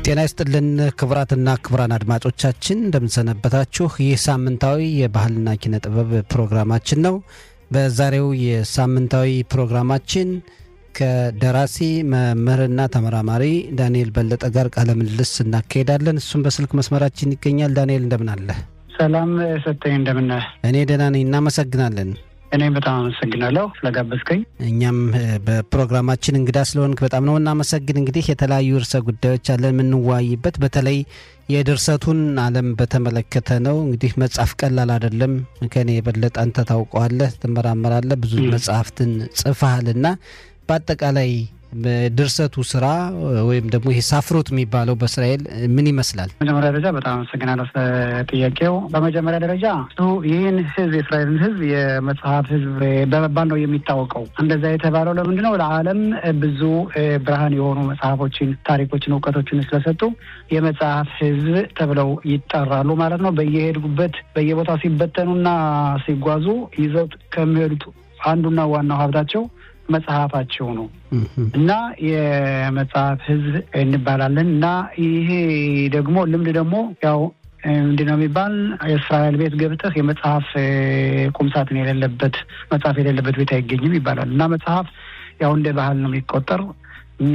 ጤና ይስጥልን ክቡራትና ክቡራን አድማጮቻችን እንደምንሰነበታችሁ። ይህ ሳምንታዊ የባህልና ኪነ ጥበብ ፕሮግራማችን ነው። በዛሬው የሳምንታዊ ፕሮግራማችን ከደራሲ መምህርና ተመራማሪ ዳንኤል በለጠ ጋር ቃለ ምልልስ እናካሄዳለን። እሱም በስልክ መስመራችን ይገኛል። ዳንኤል እንደምን አለ? ሰላም ሰጠኝ፣ እንደምን እኔ ደህና ነኝ። እናመሰግናለን። እኔም በጣም አመሰግናለሁ ስለጋበዝከኝ። እኛም በፕሮግራማችን እንግዳ ስለሆንክ በጣም ነው እናመሰግን። እንግዲህ የተለያዩ ርዕሰ ጉዳዮች አለን የምንወያይበት፣ በተለይ የድርሰቱን ዓለም በተመለከተ ነው። እንግዲህ መጽሐፍ ቀላል አይደለም። ከኔ የበለጠ አንተ ታውቀዋለህ፣ ትመራመራለህ፣ ብዙ መጽሐፍትን ጽፈሃልና በአጠቃላይ በድርሰቱ ስራ ወይም ደግሞ ይሄ ሳፍሮት የሚባለው በእስራኤል ምን ይመስላል? በመጀመሪያ ደረጃ በጣም አመሰግናለሁ ጥያቄው። በመጀመሪያ ደረጃ ይህን ህዝብ የእስራኤልን ህዝብ የመጽሐፍ ህዝብ በመባል ነው የሚታወቀው። እንደዛ የተባለው ለምንድን ነው? ለዓለም ብዙ ብርሃን የሆኑ መጽሐፎችን፣ ታሪኮችን፣ እውቀቶችን ስለሰጡ የመጽሐፍ ህዝብ ተብለው ይጠራሉ ማለት ነው። በየሄዱበት በየቦታው ሲበተኑና ሲጓዙ ይዘውት ከሚሄዱት አንዱና ዋናው ሀብታቸው መጽሐፋቸው ነው እና የመጽሐፍ ህዝብ እንባላለን እና ይሄ ደግሞ ልምድ ደግሞ ያው ምንድን ነው የሚባል የእስራኤል ቤት ገብተህ የመጽሐፍ ቁምሳጥን የሌለበት መጽሐፍ የሌለበት ቤት አይገኝም ይባላል እና መጽሐፍ ያው እንደ ባህል ነው የሚቆጠር እኛ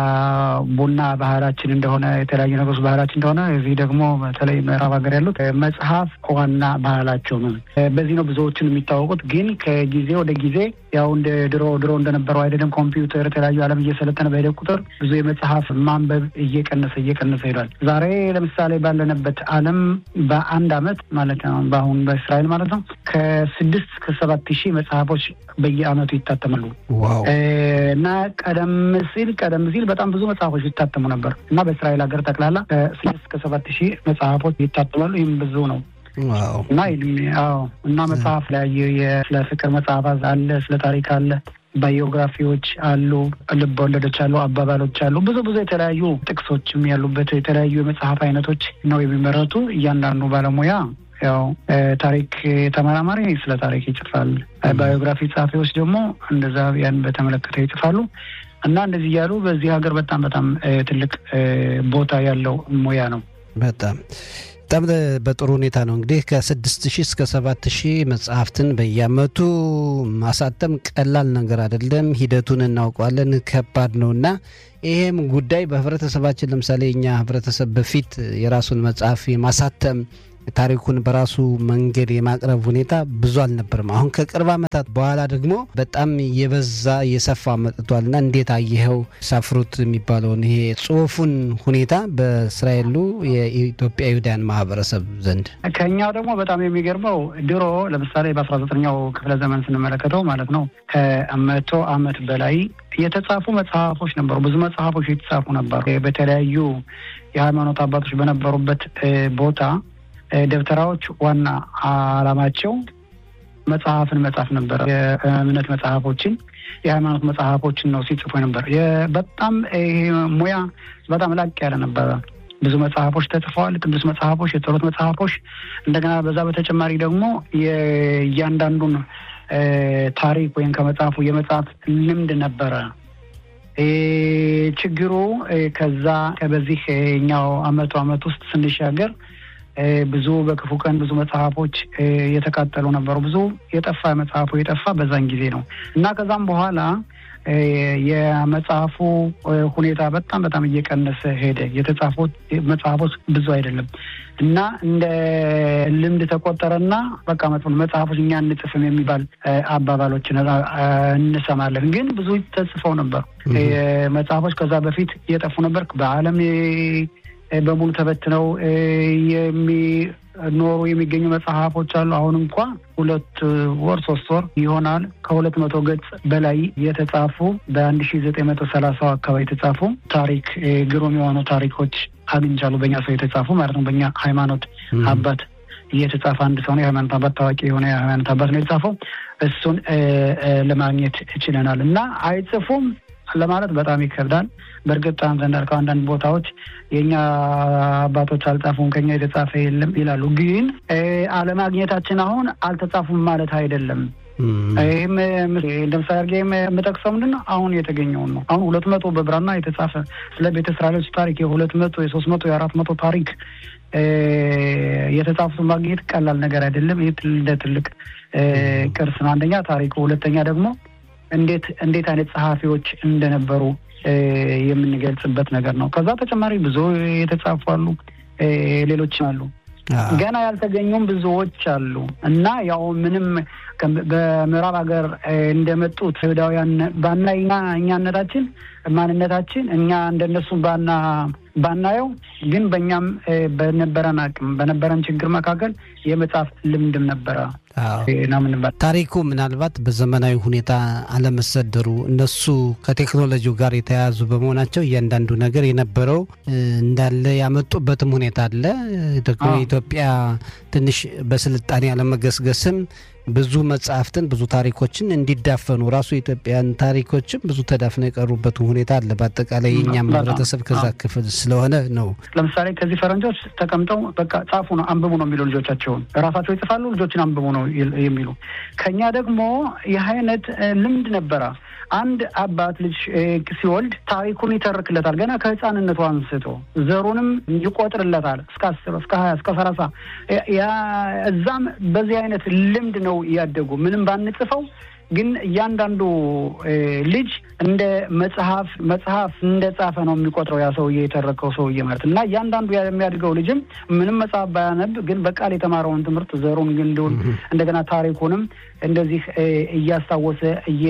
ቡና ባህላችን እንደሆነ የተለያዩ ነገሮች ባህላችን እንደሆነ እዚህ ደግሞ በተለይ ምዕራብ ሀገር ያሉት መጽሐፍ ዋና ባህላቸው ነው። በዚህ ነው ብዙዎችን የሚታወቁት። ግን ከጊዜ ወደ ጊዜ ያው እንደ ድሮ ድሮ እንደነበረው አይደለም። ኮምፒውተር፣ የተለያዩ ዓለም እየሰለጠነ በሄደ ቁጥር ብዙ የመጽሐፍ ማንበብ እየቀነሰ እየቀነሰ ሄዷል። ዛሬ ለምሳሌ ባለንበት ዓለም በአንድ አመት ማለት ነው በአሁን በእስራኤል ማለት ነው ከስድስት ከሰባት ሺህ መጽሐፎች በየአመቱ ይታተማሉ እና ቀደም ሲል ቀደም ሲል በጣም ብዙ መጽሐፎች ይታተሙ ነበር እና በእስራኤል ሀገር ጠቅላላ ከስድስት ከሰባት ሺህ መጽሐፎች ይታተማሉ። ይህም ብዙ ነው እና አዎ እና መጽሐፍ ላይ ስለ ፍቅር መጽሐፍ አለ፣ ስለ ታሪክ አለ፣ ባዮግራፊዎች አሉ፣ ልብ ወለዶች አሉ፣ አባባሎች አሉ። ብዙ ብዙ የተለያዩ ጥቅሶችም ያሉበት የተለያዩ የመጽሐፍ አይነቶች ነው የሚመረቱ። እያንዳንዱ ባለሙያ ያው ታሪክ ተመራማሪ ስለ ታሪክ ይጽፋል። ባዮግራፊ ጸሐፊዎች ደግሞ እንደዛ ያን በተመለከተ ይጽፋሉ። እና እንደዚህ እያሉ በዚህ ሀገር በጣም በጣም ትልቅ ቦታ ያለው ሙያ ነው። በጣም በጣም በጥሩ ሁኔታ ነው እንግዲህ ከስድስት ሺህ እስከ ሰባት ሺህ መጽሐፍትን በየአመቱ ማሳተም ቀላል ነገር አይደለም። ሂደቱን እናውቀዋለን፣ ከባድ ነው እና ይሄም ጉዳይ በህብረተሰባችን ለምሳሌ እኛ ህብረተሰብ በፊት የራሱን መጽሐፍ የማሳተም ታሪኩን በራሱ መንገድ የማቅረብ ሁኔታ ብዙ አልነበርም። አሁን ከቅርብ ዓመታት በኋላ ደግሞ በጣም የበዛ የሰፋ መጥቷልና እንዴት አየኸው ሳፍሩት የሚባለውን ይሄ ጽሁፉን ሁኔታ በእስራኤሉ የኢትዮጵያ ይሁዳያን ማህበረሰብ ዘንድ? ከኛው ደግሞ በጣም የሚገርመው ድሮ ለምሳሌ በአስራ ዘጠነኛው ክፍለ ዘመን ስንመለከተው ማለት ነው ከመቶ ዓመት በላይ የተጻፉ መጽሐፎች ነበሩ። ብዙ መጽሐፎች የተጻፉ ነበሩ። በተለያዩ የሃይማኖት አባቶች በነበሩበት ቦታ ደብተራዎች ዋና አላማቸው መጽሐፍን መጻፍ ነበረ። የእምነት መጽሐፎችን፣ የሃይማኖት መጽሐፎችን ነው ሲጽፉ ነበር። በጣም ይሄ ሙያ በጣም ላቅ ያለ ነበረ። ብዙ መጽሐፎች ተጽፈዋል። ቅዱስ መጽሐፎች፣ የጸሎት መጽሐፎች። እንደገና በዛ በተጨማሪ ደግሞ የእያንዳንዱን ታሪክ ወይም ከመጽሐፉ የመጽሐፍ ልምድ ነበረ። ችግሩ ከዛ በዚህ ኛው አመቱ አመት ውስጥ ስንሻገር ብዙ በክፉ ቀን ብዙ መጽሐፎች የተቃጠሉ ነበሩ። ብዙ የጠፋ መጽሐፉ የጠፋ በዛን ጊዜ ነው እና ከዛም በኋላ የመጽሐፉ ሁኔታ በጣም በጣም እየቀነሰ ሄደ። የተጻፉት መጽሐፎች ብዙ አይደለም እና እንደ ልምድ ተቆጠረና በቃ መጽሐፎች እኛ እንጽፍም የሚባል አባባሎችን እንሰማለን። ግን ብዙ ተጽፈው ነበር መጽሐፎች ከዛ በፊት እየጠፉ ነበር በዓለም በሙሉ ተበትነው የሚኖሩ የሚገኙ መጽሐፎች አሉ። አሁን እንኳ ሁለት ወር ሶስት ወር ይሆናል ከሁለት መቶ ገጽ በላይ የተጻፉ በአንድ ሺ ዘጠኝ መቶ ሰላሳው አካባቢ የተጻፉ ታሪክ ግሩም የሆኑ ታሪኮች አግኝቻለሁ። በእኛ ሰው የተጻፉ ማለት ነው። በእኛ ሃይማኖት አባት እየተጻፈ አንድ ሰው ነው። የሃይማኖት አባት ታዋቂ የሆነ የሃይማኖት አባት ነው የተጻፈው። እሱን ለማግኘት ችለናል እና አይጽፉም ለማለት በጣም ይከብዳል። በእርግጥ አንተ እንዳልከው አንዳንድ ቦታዎች የእኛ አባቶች አልጻፉም ከኛ የተጻፈ የለም ይላሉ። ግን አለማግኘታችን አሁን አልተጻፉም ማለት አይደለም። ይህም እንደ ምሳሌ አድርጌ የምጠቅሰው ምንድን ነው አሁን የተገኘውን ነው። አሁን ሁለት መቶ በብራና የተጻፈ ስለ ቤተ እስራኤሎች ታሪክ የሁለት መቶ የሶስት መቶ የአራት መቶ ታሪክ የተጻፉት ማግኘት ቀላል ነገር አይደለም። ይህ እንደ ትልቅ ቅርስ ነው። አንደኛ ታሪኩ፣ ሁለተኛ ደግሞ እንዴት እንዴት አይነት ጸሐፊዎች እንደነበሩ የምንገልጽበት ነገር ነው። ከዛ ተጨማሪ ብዙ የተጻፉ አሉ፣ ሌሎችም አሉ። ገና ያልተገኙም ብዙዎች አሉ እና ያው ምንም በምዕራብ ሀገር እንደመጡት አይሁዳውያን ባና እኛነታችን ማንነታችን እኛ እንደነሱ ባና ባናየው ግን በእኛም በነበረን አቅም በነበረን ችግር መካከል የመጽሐፍ ልምድም ነበረ። ታሪኩ ምናልባት በዘመናዊ ሁኔታ አለመሰደሩ እነሱ ከቴክኖሎጂው ጋር የተያያዙ በመሆናቸው እያንዳንዱ ነገር የነበረው እንዳለ ያመጡበትም ሁኔታ አለ። ደግሞ የኢትዮጵያ ትንሽ በስልጣኔ አለመገስገስም ብዙ መጽሐፍትን ብዙ ታሪኮችን እንዲዳፈኑ ራሱ የኢትዮጵያን ታሪኮችም ብዙ ተዳፍነው የቀሩበት ሁኔታ አለ። በአጠቃላይ የእኛም ህብረተሰብ ከዛ ክፍል ስለሆነ ነው። ለምሳሌ ከዚህ ፈረንጆች ተቀምጠው በቃ ጻፉ ነው አንብቡ ነው የሚሉ ልጆቻቸውን ራሳቸው ይጽፋሉ፣ ልጆችን አንብቡ ነው የሚሉ። ከኛ ደግሞ ይህ አይነት ልምድ ነበረ። አንድ አባት ልጅ ሲወልድ ታሪኩን ይተርክለታል ገና ከህፃንነቱ አንስቶ ዘሩንም ይቆጥርለታል እስከ አስር እስከ ሀያ እስከ ሰላሳ እዛም በዚህ አይነት ልምድ ነው እያደጉ ምንም ባንጽፈው ግን እያንዳንዱ ልጅ እንደ መጽሐፍ መጽሐፍ እንደ ጻፈ ነው የሚቆጥረው ያ ሰውዬ የተረከው ሰውዬ ማለት እና እያንዳንዱ የሚያድገው ልጅም ምንም መጽሐፍ ባያነብ ግን በቃል የተማረውን ትምህርት ዘሩን ግንዱን እንደገና ታሪኩንም እንደዚህ እያስታወሰ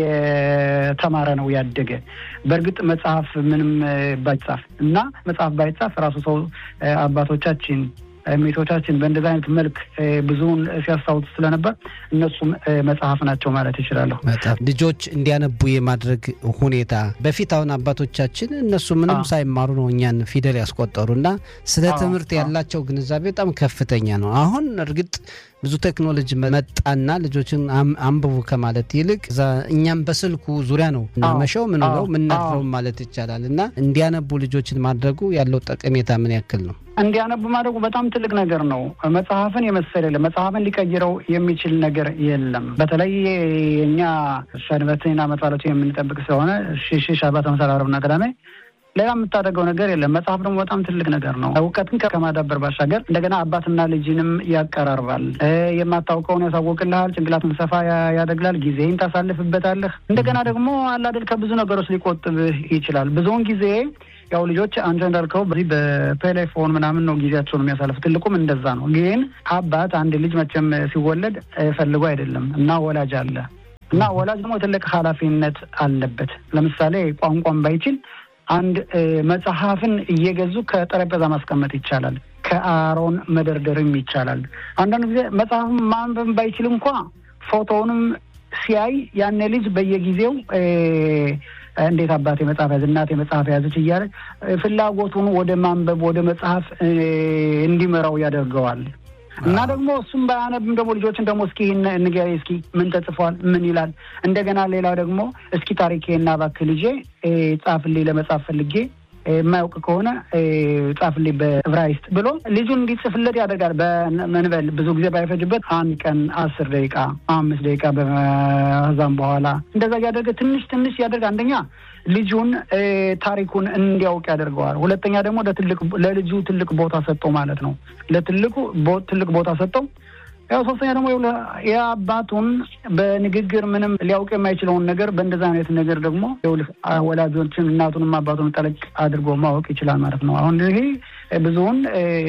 እየተማረ ነው ያደገ። በእርግጥ መጽሐፍ ምንም ባይጻፍ እና መጽሐፍ ባይጻፍ ራሱ ሰው አባቶቻችን ሜቶቻችን በእንደዚ አይነት መልክ ብዙውን ሲያስታውሱ ስለነበር እነሱም መጽሐፍ ናቸው ማለት ይችላለሁ። ልጆች እንዲያነቡ የማድረግ ሁኔታ በፊት አሁን አባቶቻችን እነሱ ምንም ሳይማሩ ነው እኛን ፊደል ያስቆጠሩ እና ስለ ትምህርት ያላቸው ግንዛቤ በጣም ከፍተኛ ነው። አሁን እርግጥ ብዙ ቴክኖሎጂ መጣና ልጆችን አንብቡ ከማለት ይልቅ እኛም በስልኩ ዙሪያ ነው እናመሸው ምንለው ምናድረው ማለት ይቻላል እና እንዲያነቡ ልጆችን ማድረጉ ያለው ጠቀሜታ ምን ያክል ነው? እንዲያነቡ ማድረጉ በጣም ትልቅ ነገር ነው። መጽሐፍን የመሰለ የለም። መጽሐፍን ሊቀይረው የሚችል ነገር የለም። በተለይ የእኛ ሰንበትና መጻለቱ የምንጠብቅ ስለሆነ ሽሽ አባ ተመሳል አረብና ቅዳሜ ሌላ የምታደርገው ነገር የለም። መጽሐፍ ደግሞ በጣም ትልቅ ነገር ነው። እውቀትን ከማዳበር ባሻገር እንደገና አባትና ልጅንም ያቀራርባል። የማታውቀውን ያሳወቅልሃል። ጭንቅላትን ሰፋ ያደግላል። ጊዜህን ታሳልፍበታለህ። እንደገና ደግሞ አላደል ከብዙ ነገሮች ሊቆጥብህ ይችላል። ብዙውን ጊዜ ያው ልጆች አንተ እንዳልከው በዚህ በቴሌፎን ምናምን ነው ጊዜያቸውን የሚያሳልፍ። ትልቁም እንደዛ ነው። ግን አባት አንድ ልጅ መቼም ሲወለድ ፈልጎ አይደለም እና ወላጅ አለ እና ወላጅ ደግሞ ትልቅ ኃላፊነት አለበት። ለምሳሌ ቋንቋን ባይችል አንድ መጽሐፍን እየገዙ ከጠረጴዛ ማስቀመጥ ይቻላል። ከአሮን መደርደርም ይቻላል። አንዳንድ ጊዜ መጽሐፍን ማንበብ ባይችል እንኳ ፎቶውንም ሲያይ ያኔ ልጅ በየጊዜው እንዴት አባቴ መጽሐፍ ያዝ፣ እናቴ መጽሐፍ ያዘች እያለ ፍላጎቱን ወደ ማንበብ ወደ መጽሐፍ እንዲመራው ያደርገዋል። እና ደግሞ እሱም ባያነብም ደግሞ ልጆችን ደግሞ እስኪ ንገሪ እስኪ ምን ተጽፏል ምን ይላል። እንደገና ሌላው ደግሞ እስኪ ታሪኬና እባክህ ልጄ ጻፍልኝ ለመጻፍ ፈልጌ የማያውቅ ከሆነ ጻፍልኝ በዕብራይስጥ ብሎ ልጁን እንዲጽፍለት ያደርጋል። በመንበል ብዙ ጊዜ ባይፈጅበት አንድ ቀን አስር ደቂቃ አምስት ደቂቃ በዛም በኋላ እንደዛ እያደረገ ትንሽ ትንሽ ያደርግ አንደኛ ልጁን ታሪኩን እንዲያውቅ ያደርገዋል። ሁለተኛ ደግሞ ለልጁ ትልቅ ቦታ ሰጠው ማለት ነው። ለትልቁ ትልቅ ቦታ ሰጠው። ያው ሶስተኛ ደግሞ የአባቱን በንግግር ምንም ሊያውቅ የማይችለውን ነገር በእንደዛ አይነት ነገር ደግሞ ወላጆችን እናቱንም አባቱን ጠለቅ አድርጎ ማወቅ ይችላል ማለት ነው። አሁን ይሄ ብዙውን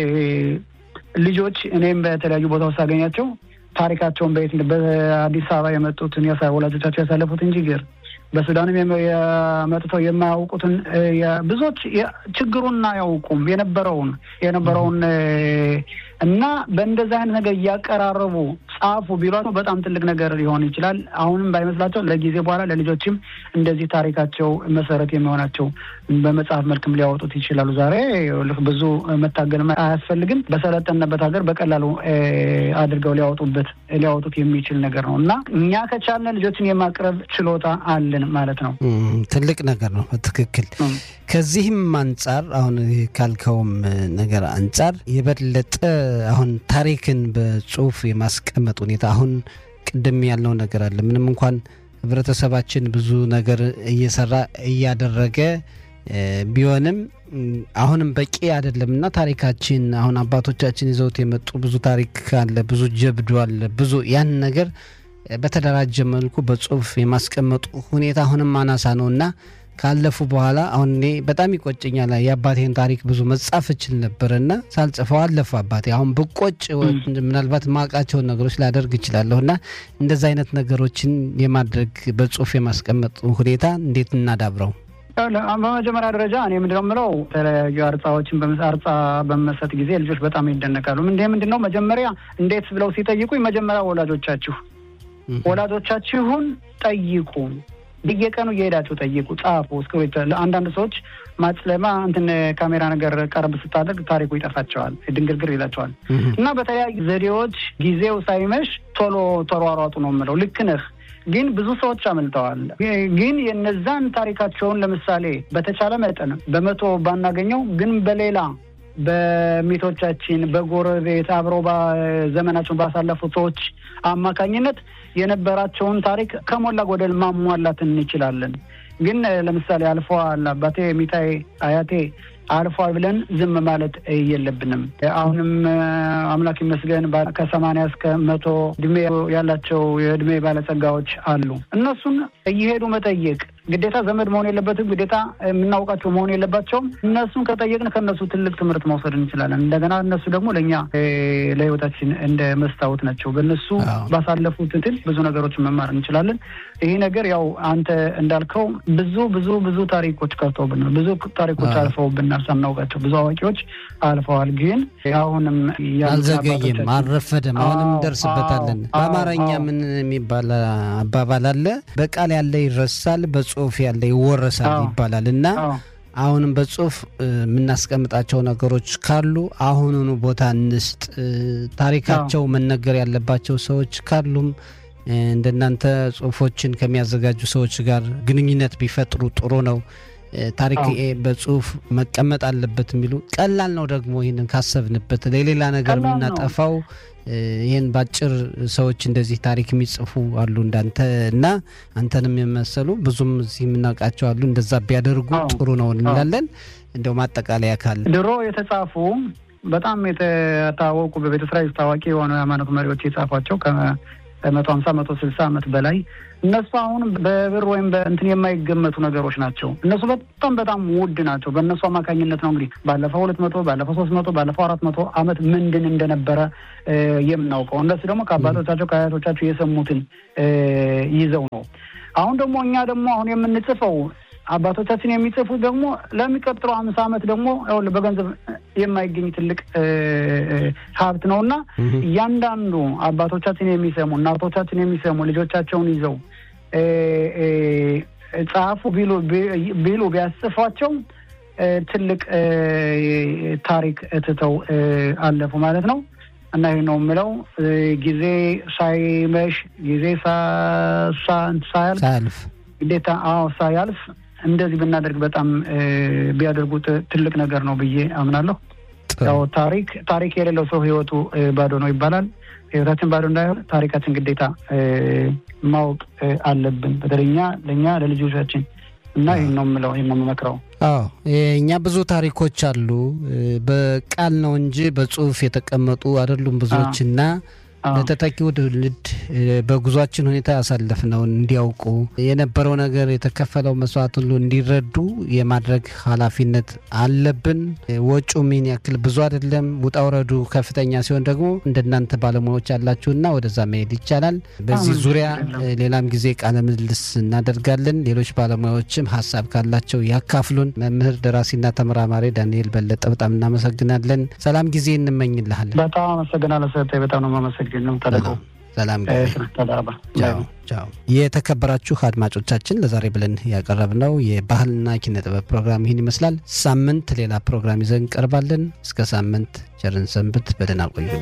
ልጆች እኔም በተለያዩ ቦታዎች ሳገኛቸው ታሪካቸውን በየት በአዲስ አበባ የመጡትን ወላጆቻቸው ያሳለፉትን ችግር በሱዳንም የመጥተው የማያውቁትን ብዙዎች ችግሩን አያውቁም የነበረውን የነበረውን እና በእንደዚህ አይነት ነገር እያቀራረቡ ጻፉ ቢሏቸው በጣም ትልቅ ነገር ሊሆን ይችላል። አሁንም ባይመስላቸው ለጊዜ በኋላ ለልጆችም እንደዚህ ታሪካቸው መሰረት የሚሆናቸው በመጽሐፍ መልክም ሊያወጡት ይችላሉ። ዛሬ ብዙ መታገል አያስፈልግም። በሰለጠነበት ሀገር በቀላሉ አድርገው ሊያወጡበት ሊያወጡት የሚችል ነገር ነው እና እኛ ከቻልን ልጆችን የማቅረብ ችሎታ አለን ማለት ነው። ትልቅ ነገር ነው። በትክክል ከዚህም አንጻር አሁን ካልከውም ነገር አንጻር የበለጠ አሁን ታሪክን በጽሁፍ የማስቀመጥ ሁኔታ አሁን ቅድም ያልነው ነገር አለ። ምንም እንኳን ህብረተሰባችን ብዙ ነገር እየሰራ እያደረገ ቢሆንም አሁንም በቂ አይደለም እና ታሪካችን አሁን አባቶቻችን ይዘውት የመጡ ብዙ ታሪክ አለ፣ ብዙ ጀብዱ አለ፣ ብዙ ያን ነገር በተደራጀ መልኩ በጽሁፍ የማስቀመጡ ሁኔታ አሁንም አናሳ ነው እና ካለፉ በኋላ አሁን እኔ በጣም ይቆጨኛል። የአባቴን ታሪክ ብዙ መጻፍ እችል ነበር እና ሳልጽፈው አለፉ አባቴ። አሁን ብቆጭ ምናልባት ማውቃቸውን ነገሮች ላደርግ እችላለሁ እና እንደዚ አይነት ነገሮችን የማድረግ በጽሁፍ የማስቀመጥ ሁኔታ እንዴት እናዳብረው? በመጀመሪያ ደረጃ እኔ ምንድነው የምለው የተለያዩ አርጻዎችን አርጻ በመሰጥ ጊዜ ልጆች በጣም ይደነቃሉ። እንደ ምንድን ነው መጀመሪያ እንዴት ብለው ሲጠይቁኝ መጀመሪያ ወላጆቻችሁ ወላጆቻችሁን ጠይቁ በየቀኑ እየሄዳችሁ ጠይቁ፣ ጻፉ። እስክሪብቶ አንዳንድ ሰዎች ማጽለማ እንትን ካሜራ ነገር ቀረብ ስታደርግ ታሪኩ ይጠፋቸዋል፣ ድንግርግር ይላቸዋል። እና በተለያዩ ዘዴዎች ጊዜው ሳይመሽ ቶሎ ተሯሯጡ ነው የምለው። ልክ ነህ። ግን ብዙ ሰዎች አመልጠዋል። ግን የነዛን ታሪካቸውን ለምሳሌ በተቻለ መጠን በመቶ ባናገኘው ግን በሌላ በሚቶቻችን በጎረቤት አብረው ዘመናቸውን ባሳለፉ ሰዎች አማካኝነት የነበራቸውን ታሪክ ከሞላ ጎደል ማሟላት እንችላለን። ግን ለምሳሌ አልፈዋል አባቴ፣ ሚታይ፣ አያቴ አልፏል ብለን ዝም ማለት የለብንም። አሁንም አምላክ ይመስገን ከሰማንያ እስከ መቶ እድሜ ያላቸው የእድሜ ባለጸጋዎች አሉ። እነሱን እየሄዱ መጠየቅ ግዴታ ዘመድ መሆን የለበትም። ግዴታ የምናውቃቸው መሆን የለባቸውም። እነሱን ከጠየቅን ከእነሱ ትልቅ ትምህርት መውሰድ እንችላለን። እንደገና እነሱ ደግሞ ለእኛ ለሕይወታችን እንደ መስታወት ናቸው። በእነሱ ባሳለፉት ትል ብዙ ነገሮችን መማር እንችላለን። ይህ ነገር ያው አንተ እንዳልከው ብዙ ብዙ ብዙ ታሪኮች ቀርተውብናል። ብዙ ታሪኮች አልፈውብናል ሳናውቃቸው ብዙ አዋቂዎች አልፈዋል። ግን አሁንም አልዘገየም፣ አልረፈደም። አሁንም እንደርስበታለን። በአማርኛ ምን የሚባል አባባል አለ? በቃል ያለ ይረሳል፣ በጽሁፍ ያለ ይወረሳል ይባላል እና አሁንም በጽሁፍ የምናስቀምጣቸው ነገሮች ካሉ አሁኑኑ ቦታ እንስጥ። ታሪካቸው መነገር ያለባቸው ሰዎች ካሉም እንደናንተ ጽሁፎችን ከሚያዘጋጁ ሰዎች ጋር ግንኙነት ቢፈጥሩ ጥሩ ነው። ታሪክ በጽሁፍ መቀመጥ አለበት የሚሉ ቀላል ነው። ደግሞ ይህንን ካሰብንበት ለሌላ ነገር የምናጠፋው ይህን በአጭር ሰዎች እንደዚህ ታሪክ የሚጽፉ አሉ እንዳንተ እና አንተንም የመሰሉ ብዙም እዚህ የምናውቃቸው አሉ። እንደዛ ቢያደርጉ ጥሩ ነው እንላለን። እንደው ማጠቃለያ ካለ ድሮ የተጻፉ በጣም የታወቁ በቤተ እስራኤል ታዋቂ የሆኑ የሃይማኖት መሪዎች የጻፏቸው ከመቶ ሀምሳ መቶ ስልሳ ዓመት በላይ እነሱ አሁን በብር ወይም በእንትን የማይገመቱ ነገሮች ናቸው። እነሱ በጣም በጣም ውድ ናቸው። በእነሱ አማካኝነት ነው እንግዲህ ባለፈው ሁለት መቶ ባለፈው ሶስት መቶ ባለፈው አራት መቶ ዓመት ምንድን እንደነበረ የምናውቀው። እነሱ ደግሞ ከአባቶቻቸው ከአያቶቻቸው የሰሙትን ይዘው ነው። አሁን ደግሞ እኛ ደግሞ አሁን የምንጽፈው አባቶቻችን የሚጽፉት ደግሞ ለሚቀጥለው አምሳ ዓመት ደግሞ በገንዘብ የማይገኝ ትልቅ ሀብት ነው እና እያንዳንዱ አባቶቻችን የሚሰሙ እናቶቻችን የሚሰሙ ልጆቻቸውን ይዘው ጻፉ ቢሉ ቢሉ ቢያስፏቸው ትልቅ ታሪክ ትተው አለፉ ማለት ነው። እና ይህ ነው የምለው ጊዜ ሳይመሽ ጊዜ ሳያልፍ ግዴታ አዎ ሳያልፍ እንደዚህ ብናደርግ በጣም ቢያደርጉት ትልቅ ነገር ነው ብዬ አምናለሁ። ያው ታሪክ ታሪክ የሌለው ሰው ህይወቱ ባዶ ነው ይባላል። ህይወታችን ባዶ እንዳይሆን ታሪካችን ግዴታ ማወቅ አለብን። በተለይ እኛ ለእኛ ለልጆቻችን እና ይህን ነው የምለው፣ ይህን ነው የምመክረው። አዎ እኛ ብዙ ታሪኮች አሉ። በቃል ነው እንጂ በጽሁፍ የተቀመጡ አይደሉም ብዙዎች እና ለተተኪው ትውልድ በጉዟችን ሁኔታ ያሳለፍነውን እንዲያውቁ የነበረው ነገር የተከፈለው መስዋዕት ሁሉ እንዲረዱ የማድረግ ኃላፊነት አለብን። ወጪው ምን ያክል ብዙ አይደለም፣ ውጣ ውረዱ ከፍተኛ ሲሆን ደግሞ እንደናንተ ባለሙያዎች ያላችሁና ወደዛ መሄድ ይቻላል። በዚህ ዙሪያ ሌላም ጊዜ ቃለ ምልልስ እናደርጋለን። ሌሎች ባለሙያዎችም ሀሳብ ካላቸው ያካፍሉን። መምህር ደራሲና ተመራማሪ ዳንኤል በለጠ በጣም እናመሰግናለን። ሰላም ጊዜ እንመኝልሃለን። በጣም አመሰግናለሁ። ሰጠኝ በጣም ነው የማመሰግነው። ሰላም የተከበራችሁ አድማጮቻችን ለዛሬ ብለን ያቀረብነው የባህልና ኪነ ጥበብ ፕሮግራም ይህን ይመስላል። ሳምንት ሌላ ፕሮግራም ይዘን እንቀርባለን። እስከ ሳምንት ቸርን ሰንብት። በደህና ቆዩ።